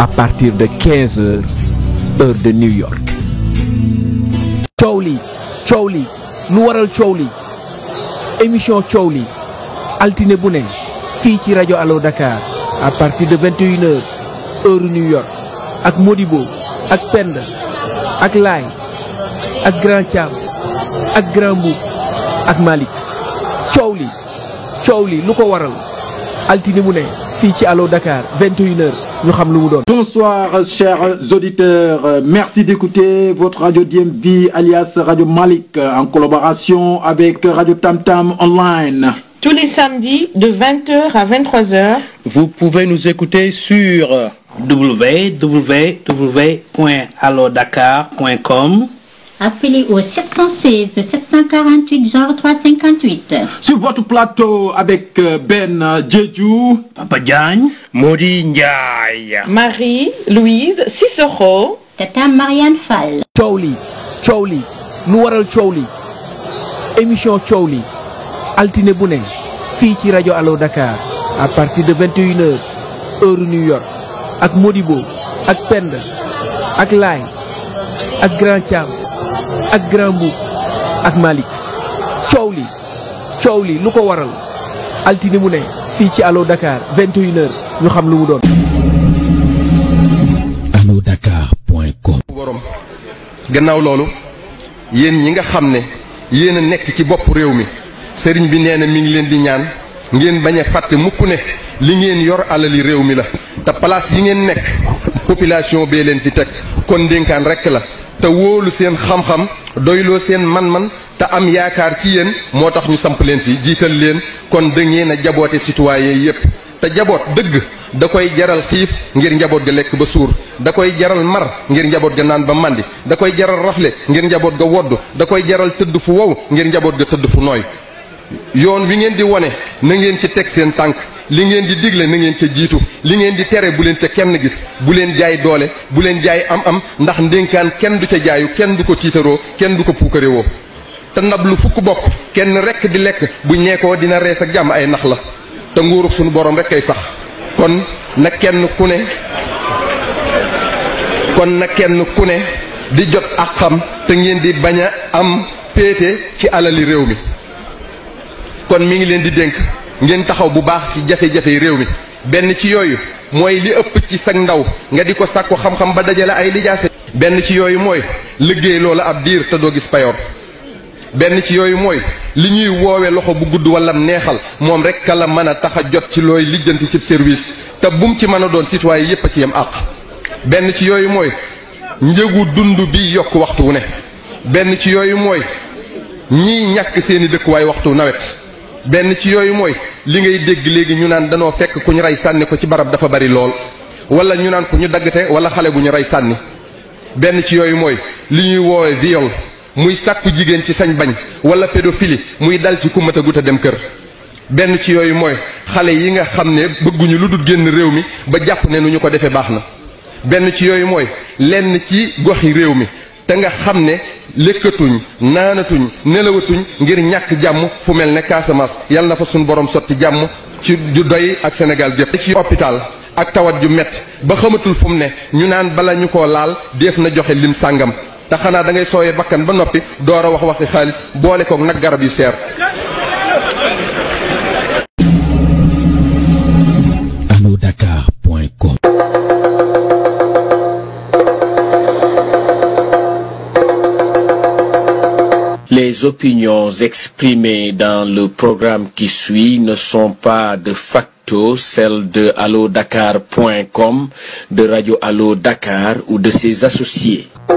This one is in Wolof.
à partir de 15 heures heure de New York. coow li coow li lu waral coow li émission coow li altine bu ne fii ci rajo Allo Dakar à partir de 21 heures heure New York ak Modibo ak Penda ak Laay ak Grand Thiam ak Grand Mboup ak Malick coow li coow li lu ko waral altine mu ne fii ci Allo Dakar 21 heures ñu xam lu mu doon. Bonsoir chers auditeurs, merci d'écouter votre radio DMV alias Radio Malik en collaboration avec Radio Tam Tam Online. Tous les samedis de 20h à 23h. Vous pouvez nous écouter sur www.allodakar.com Appelez au 716 748 0358. Sur votre plateau avec Ben Djedjou, Papa Diagne, Modi Ndiaye. Marie-Louise Cicero. Tata Marianne Fall. coow li coow li lu waral coow li émission coow li altine bu ne fii ci rajo Allo Dakar à partir de 21 heures heure New York ak Modibo ak Penda ak Laay ak Grand Thiam ak Grand Mboup ak Malick coow li coow li lu ko waral altine mu ne fii ci Allo Dakar 21 heures ñu xam lu mu doon. allodakar.com borom gannaaw loolu yéen ñi nga xam ne yéen a nekk ci bopp réew mi sëriñ bi nee na mi ngi leen di ñaan ngeen bañ a fàtte mukk ne li ngeen yor alali réew mi la te place yi ngeen nekk population bee leen fi teg kon ndénkaan rekk la te wóolu seen xam-xam doyloo seen man-man te am yaakaar ci yéen moo tax ñu samp leen fi jiital leen kon da ngeen a jaboote citoyen yépp te jaboot dëgg da koy jaral xiif ngir njaboot ga lekk ba suur da koy jaral mar ngir njaboot ga naan ba màndi da koy jaral rafle ngir njaboot ga wodd da koy jaral tëdd fu wow ngir njaboot ga tëdd fu nooy yoon wi ngeen di wone na ngeen ci teg seen tànk li ngeen di digle na ngeen ca jiitu li ngeen di tere bu leen ca kenn gis bu leen jaay doole bu leen jaay am-am ndax ndénkaan kenn du ca jaayu kenn du ko tiitaroo kenn du ko puukarewoo te ndab lu fukk bokk kenn rekk di lekk bu ñeekoo dina rees ak jàmm ay nax la te nguurug suñu borom rek kay sax kon na kenn ku ne kon na kenn ku ne di jot ak xam te ngeen di bañ a am péete ci alali réew mi kon mi ngi leen di dénk ngeen taxaw bu baax ci jafe-jafe réew mi benn ci yooyu mooy li ëpp ci sag ndaw nga di ko sàkku xam-xam ba dajale ay lijaase benn ci yooyu mooy liggéey loola ab diir te doo gis payoor benn ci yooyu mooy li ñuy woowe loxo bu gudd wala neexal moom rek ka la mën a tax a jot ci looy lijjanti ci service te bum ci mën a doon citoyen yépp a ci yem àq benn ci yooyu mooy njëgu dund bi yokk waxtu wu ne benn ci yooyu mooy ñiy ñàkk seeni dëkkuwaay waxtu nawet benn ci yooyu mooy li ngay dégg léegi ñu naan danoo fekk ku ñu rey sànni ko ci barab dafa bari lool wala ñu naan ku ñu daggate wala xale bu ñu rey sànni benn ci yooyu mooy li ñuy woowe viol muy sàkku jigéen ci sañ bañ wala pédophilie muy dal ci ku mat a gut a dem kër benn ci yooyu mooy xale yi nga xam ne bëgguñu lu dul génn réew mi ba jàpp ne nu ñu ko defee baax na benn ci yooyu mooy lenn ci goxi réew mi te nga xam ne lekkatuñ naanatuñ nelawatuñ ngir ñàkk jàmm fu mel ne Casamance yal na fa suñ borom sotti jàmm ci ju doy ak Sénégal gépp ci hôpital ak tawat ju metti ba xamatul fu mu ne ñu naan bala ñu ko laal def na joxe lim sàngam te xanaa da ngay sooyee bakkan ba noppi door a wax waxi xaalis boole koog nag garab yu seer allodakar.com Les opinions exprimées dans le programme qui suit ne sont pas de facto celles de allodakar.com, de Radio Allo Dakar ou de ses associés.